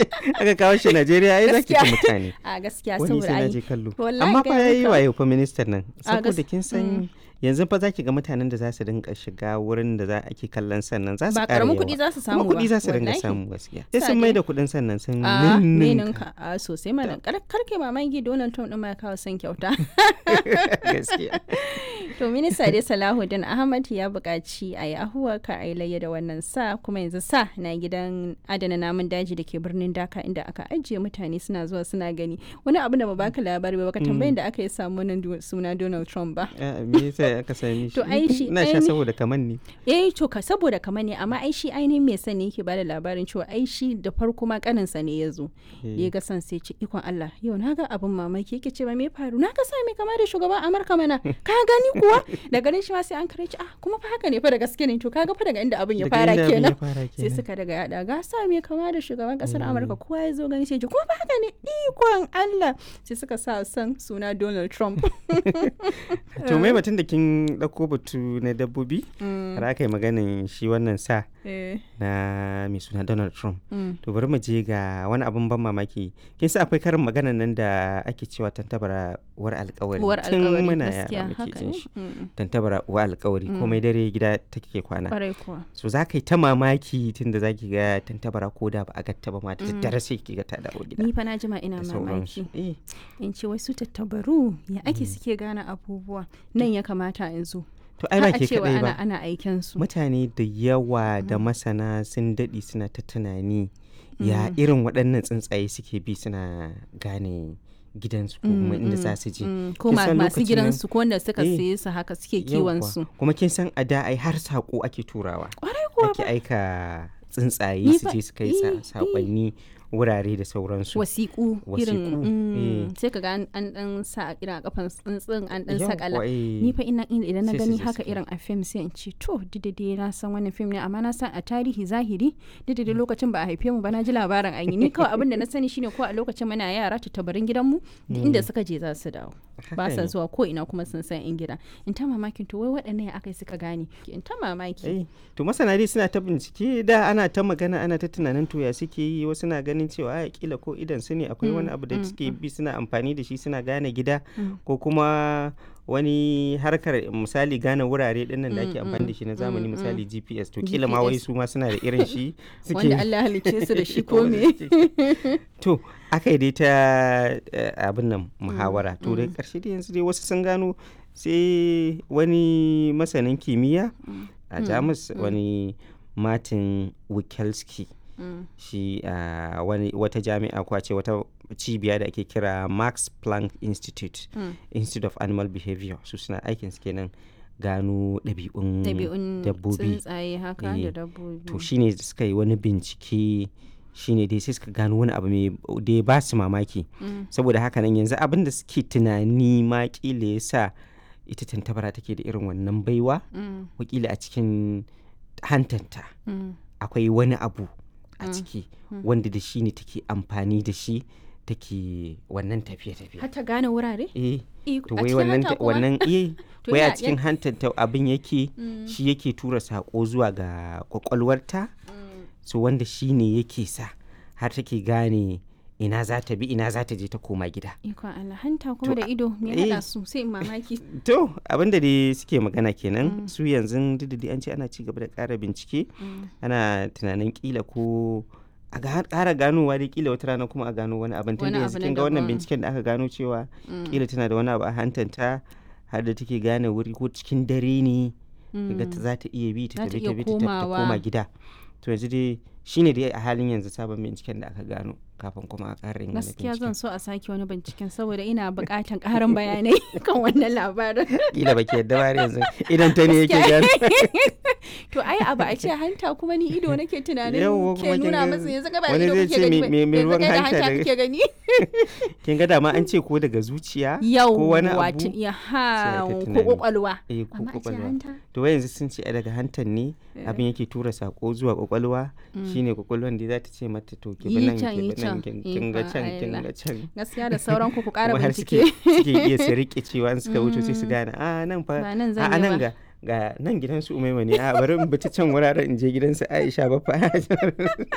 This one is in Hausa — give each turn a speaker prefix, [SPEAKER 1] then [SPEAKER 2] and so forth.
[SPEAKER 1] aka kawo shi Najeriya ai zaki ci mutane
[SPEAKER 2] a gaskiya
[SPEAKER 1] wani
[SPEAKER 2] saboda
[SPEAKER 1] sai na
[SPEAKER 2] ai
[SPEAKER 1] je kallo
[SPEAKER 2] wallahi
[SPEAKER 1] amma fa
[SPEAKER 2] gaya
[SPEAKER 1] yayi
[SPEAKER 2] maka.
[SPEAKER 1] wayo fa ministan nan
[SPEAKER 2] A
[SPEAKER 1] saboda
[SPEAKER 2] gas-
[SPEAKER 1] kin san yanzu fa zaki ga mutanen da za su dinga shiga wurin da za ake kallon sannan za su
[SPEAKER 2] ba
[SPEAKER 1] ƙara
[SPEAKER 2] karamin
[SPEAKER 1] yawa.
[SPEAKER 2] kuɗi za su
[SPEAKER 1] kuma
[SPEAKER 2] samu ba
[SPEAKER 1] kuɗi za su dinga
[SPEAKER 2] wallahi.
[SPEAKER 1] samu gaskiya sai
[SPEAKER 2] Sa
[SPEAKER 1] sun mai
[SPEAKER 2] dai.
[SPEAKER 1] da kuɗin sannan sun
[SPEAKER 2] a
[SPEAKER 1] ninninka.
[SPEAKER 2] ninka a sosai mana kar kai mamaki Donald Trump din ma ya kawo son kyauta
[SPEAKER 1] gaskiya
[SPEAKER 2] to minista dai Salahuddin Ahmad ya buƙaci a yi ahuwa ka a yi layya da wannan sa kuma yanzu sa na gidan adana namun daji da ke birnin Dhaka inda aka ajiye mutane suna zuwa suna gani wani abu da ba baka labari ba baka tambayin da aka yi samu wannan du- suna Donald Trump ba
[SPEAKER 1] Ah, me yasa aka sami shi
[SPEAKER 2] To ai shi
[SPEAKER 1] ina sha
[SPEAKER 2] aini-
[SPEAKER 1] saboda kaman ne
[SPEAKER 2] eh to ka saboda kamar ne amma ai shi ainihin mai sani yake bada labarin cewa ai shi da farko ma kaninsa ne ya zo da ya ga san sai ce ikon Allah yau na ga abin mamaki yake ce ba me faru na ga sa mai kama da shugaban Amurka mana ka gani kuwa da ganin shi ma sai an kare shi ah kuma fa haka ne fa da gaske ne to kaga fa daga inda abin ya
[SPEAKER 1] Daga
[SPEAKER 2] fara
[SPEAKER 1] inda abin ya
[SPEAKER 2] kenan
[SPEAKER 1] fara
[SPEAKER 2] sai
[SPEAKER 1] kenan.
[SPEAKER 2] suka daga yada ga sa mai kama da shugaban kasar Amurka kowa ya zo gani sai ya ce kuma fa haka ne ikon Allah sai suka sa san suna Donald Trump
[SPEAKER 1] to mai batun da kin ɗauko batu na dabbobi har aka yi maganin shi wannan sa
[SPEAKER 2] eh
[SPEAKER 1] na mai suna Donald Trump
[SPEAKER 2] mm.
[SPEAKER 1] to bari mu je ga wani abun ban mamaki kin sa akwai karin maganan nan da ake cewa tantabara uwar alkawari
[SPEAKER 2] uwar
[SPEAKER 1] tun
[SPEAKER 2] alkawari
[SPEAKER 1] muna
[SPEAKER 2] gaskiya
[SPEAKER 1] yara muke
[SPEAKER 2] haka
[SPEAKER 1] jin
[SPEAKER 2] ne
[SPEAKER 1] shi
[SPEAKER 2] Mm.
[SPEAKER 1] tantabara uwar alkawari komai dare gida take kwana
[SPEAKER 2] kwarai kuwa
[SPEAKER 1] so za ka yi ta mamaki tun da za ki ga tantabara ko da ba a gatta ba ma da daddare sai ki ga ta dawo gida
[SPEAKER 2] ni fa na jima ina
[SPEAKER 1] da
[SPEAKER 2] mamaki
[SPEAKER 1] sauransu eh
[SPEAKER 2] in ce wasu tattabaru ya ake suke gane abubuwa nan ya kamata in zo
[SPEAKER 1] to ai
[SPEAKER 2] Har
[SPEAKER 1] ba
[SPEAKER 2] a
[SPEAKER 1] ke
[SPEAKER 2] cewa
[SPEAKER 1] kadai
[SPEAKER 2] ana
[SPEAKER 1] ba
[SPEAKER 2] ana aiken su
[SPEAKER 1] mutane da yawa da masana sun daɗe suna ta tunani ya irin waɗannan tsuntsaye suke bi suna gane gidansu ko kuma inda za su je
[SPEAKER 2] Mm, ko
[SPEAKER 1] Kin
[SPEAKER 2] ma-
[SPEAKER 1] san
[SPEAKER 2] masu
[SPEAKER 1] lokacin
[SPEAKER 2] gidansu ko wanda suka
[SPEAKER 1] Eh,
[SPEAKER 2] saye su haka suke kiwon
[SPEAKER 1] Yawwa.
[SPEAKER 2] su
[SPEAKER 1] kuma kin san a da ai har saƙo ake turawa
[SPEAKER 2] kwarai kuwa
[SPEAKER 1] ake aika tsuntsaye
[SPEAKER 2] Ni
[SPEAKER 1] su
[SPEAKER 2] fa-
[SPEAKER 1] je su kai
[SPEAKER 2] eh,
[SPEAKER 1] sa-
[SPEAKER 2] eh.
[SPEAKER 1] saƙonni wurare da sauransu
[SPEAKER 2] wasiƙu irin
[SPEAKER 1] Wasiƙu,
[SPEAKER 2] mm,
[SPEAKER 1] eh.
[SPEAKER 2] sai ka ga an an dan sa irin a kafan tsuntsun an dan
[SPEAKER 1] Yawwa,
[SPEAKER 2] sakala
[SPEAKER 1] eh.
[SPEAKER 2] ni fa ina ina- idan na
[SPEAKER 1] Sai su
[SPEAKER 2] gani
[SPEAKER 1] je
[SPEAKER 2] haka
[SPEAKER 1] su kai.
[SPEAKER 2] irin a fim sai in ce to didade na san wannan fim ne amma na san a tarihi zahiri didade lokacin ba a haife mu ba na ji labarin an yi ni kawai abin da na sani shine ko a lokacin muna yara tattabarin gidanmu duk inda suka je za su dawo ba
[SPEAKER 1] Haka
[SPEAKER 2] sa
[SPEAKER 1] ne.
[SPEAKER 2] zuwa ko ina kuma sun san in gida in ta mamakin to wai waɗannan ya aka yi suka gane in ta mamaki
[SPEAKER 1] Eh, to masana dai suna ta bincike da ana ta magana ana ta tunanin to ya suke yi wasu na ganin cewa a kila ko idan su ne akwai wani abu da suke bi suna amfani da shi suna gane gida ko kuma wani harkar misali gane wurare dinnan da ake amfani da shi na zamani misali GPS to kila ma wai
[SPEAKER 2] GPS.
[SPEAKER 1] su ma suna da irin shi
[SPEAKER 2] wanda Allah ya halicce su da shi ko
[SPEAKER 1] Wanda
[SPEAKER 2] me
[SPEAKER 1] suke- to aka yi dai ta eh, abin nan muhawara to dai karshe dai yanzu dai wasu sun gano sai wani masanin kimiyya a jamus wani martin wikelski
[SPEAKER 2] Mm.
[SPEAKER 1] shi a wani wata jami'a ko a ce wata cibiya da ake kira max planck institute
[SPEAKER 2] Mm.
[SPEAKER 1] institute of animal behavior su suna aikin su kenan gano ɗabi'un
[SPEAKER 2] ɗabi'un
[SPEAKER 1] dabbobi
[SPEAKER 2] tsuntsaye haka
[SPEAKER 1] Eh,
[SPEAKER 2] da dabbobi
[SPEAKER 1] to shine da suka yi wani bincike shine dai sai suka gano wani abu mai da ya ba su mamaki
[SPEAKER 2] Mm.
[SPEAKER 1] saboda haka nan yanzu abin da suke tunani ma kila ya sa ita tantabara take da irin wannan baiwa
[SPEAKER 2] Mm.
[SPEAKER 1] wakila a cikin hantanta
[SPEAKER 2] Mm.
[SPEAKER 1] akwai wani abu a ciki wanda da shi ne take amfani da shi take wannan tafiye-tafiye
[SPEAKER 2] har ta gane wurare
[SPEAKER 1] eh
[SPEAKER 2] Iko-
[SPEAKER 1] to
[SPEAKER 2] a
[SPEAKER 1] wai
[SPEAKER 2] cikin
[SPEAKER 1] wannan
[SPEAKER 2] hanta
[SPEAKER 1] ta-
[SPEAKER 2] kuma?
[SPEAKER 1] wannan eh
[SPEAKER 2] To
[SPEAKER 1] wai a
[SPEAKER 2] ya-
[SPEAKER 1] cikin hantanta abin yake shi yake tura sako zuwa ga kwakwalwarta so wanda shi ne yake sa har take gane ina za ta bi ina za ta je ta koma gida
[SPEAKER 2] ikon Allah hanta kuma
[SPEAKER 1] To,
[SPEAKER 2] da ido me
[SPEAKER 1] eh.
[SPEAKER 2] haɗa su sai in mamaki
[SPEAKER 1] to abinda dai suke magana kenan su yanzu duk da dai an ce ana ci gaba da ƙara bincike ana tunanin kila ko a ga- ƙara ganowa dai kila wata rana kuma a gano wani abin tunda
[SPEAKER 2] Wani
[SPEAKER 1] yanzu
[SPEAKER 2] abu na
[SPEAKER 1] kin ga wannan
[SPEAKER 2] daban.
[SPEAKER 1] binciken da aka gano cewa kila tana da wani abu a hantanta har da take gane wuri ko cikin dare ne ga ta za ta iya bi ta
[SPEAKER 2] Za ta
[SPEAKER 1] tafi
[SPEAKER 2] iya
[SPEAKER 1] ta bi ta tafi ta
[SPEAKER 2] komawa.
[SPEAKER 1] koma gida to yanzu dai shine dai a halin yanzu sabon binciken da aka gano kafin kuma a ƙara yin wani
[SPEAKER 2] gaskiya
[SPEAKER 1] binciken
[SPEAKER 2] zan so a sake wani binciken saboda ina buƙatan ƙarin bayanai kan wannan labarin
[SPEAKER 1] kila baki yadda ba har yanzu idan ta ne yake gano
[SPEAKER 2] to ai abu a ce hanta kuma ni ido nake tunanin
[SPEAKER 1] Yawwa, kuma
[SPEAKER 2] ke
[SPEAKER 1] kin
[SPEAKER 2] nuna
[SPEAKER 1] ga
[SPEAKER 2] masa yanzu ka ba
[SPEAKER 1] wani
[SPEAKER 2] ido
[SPEAKER 1] zai
[SPEAKER 2] kuke
[SPEAKER 1] ce
[SPEAKER 2] gani
[SPEAKER 1] me-
[SPEAKER 2] ba
[SPEAKER 1] me- me
[SPEAKER 2] yanzu
[SPEAKER 1] ruwan
[SPEAKER 2] kai da
[SPEAKER 1] hanta
[SPEAKER 2] hanta
[SPEAKER 1] daga-
[SPEAKER 2] kake gani
[SPEAKER 1] kin ga dama an ce ko daga zuciya
[SPEAKER 2] yau
[SPEAKER 1] ko wani
[SPEAKER 2] wato
[SPEAKER 1] abu
[SPEAKER 2] ya
[SPEAKER 1] sai
[SPEAKER 2] ha
[SPEAKER 1] aka
[SPEAKER 2] ko
[SPEAKER 1] tunani.
[SPEAKER 2] kwakwalwa
[SPEAKER 1] eh ko
[SPEAKER 2] amma a ce
[SPEAKER 1] kwakwalwa
[SPEAKER 2] hanta
[SPEAKER 1] to wai yanzu sun ce ai daga hantan ne abin yake tura sako zuwa kwakwalwa shine kwakwalwan da za ta ce mata to ki bi
[SPEAKER 2] Yi
[SPEAKER 1] nan
[SPEAKER 2] can,
[SPEAKER 1] ki
[SPEAKER 2] yi
[SPEAKER 1] bi nan
[SPEAKER 2] can.
[SPEAKER 1] kin kin ga
[SPEAKER 2] Ikon
[SPEAKER 1] can kin
[SPEAKER 2] Allah.
[SPEAKER 1] ga can
[SPEAKER 2] gaskiya da sauran ku ku ƙara
[SPEAKER 1] kuma har suke
[SPEAKER 2] bincike
[SPEAKER 1] suke iya su rike cewa in suka wuce sai su gane a nan fa
[SPEAKER 2] Ba nan
[SPEAKER 1] a
[SPEAKER 2] zan
[SPEAKER 1] a
[SPEAKER 2] yi
[SPEAKER 1] nan
[SPEAKER 2] ba."
[SPEAKER 1] ga ga nan gidansu umaima ne a bari in bi ta can wuraren in je gidansu aisha ba fa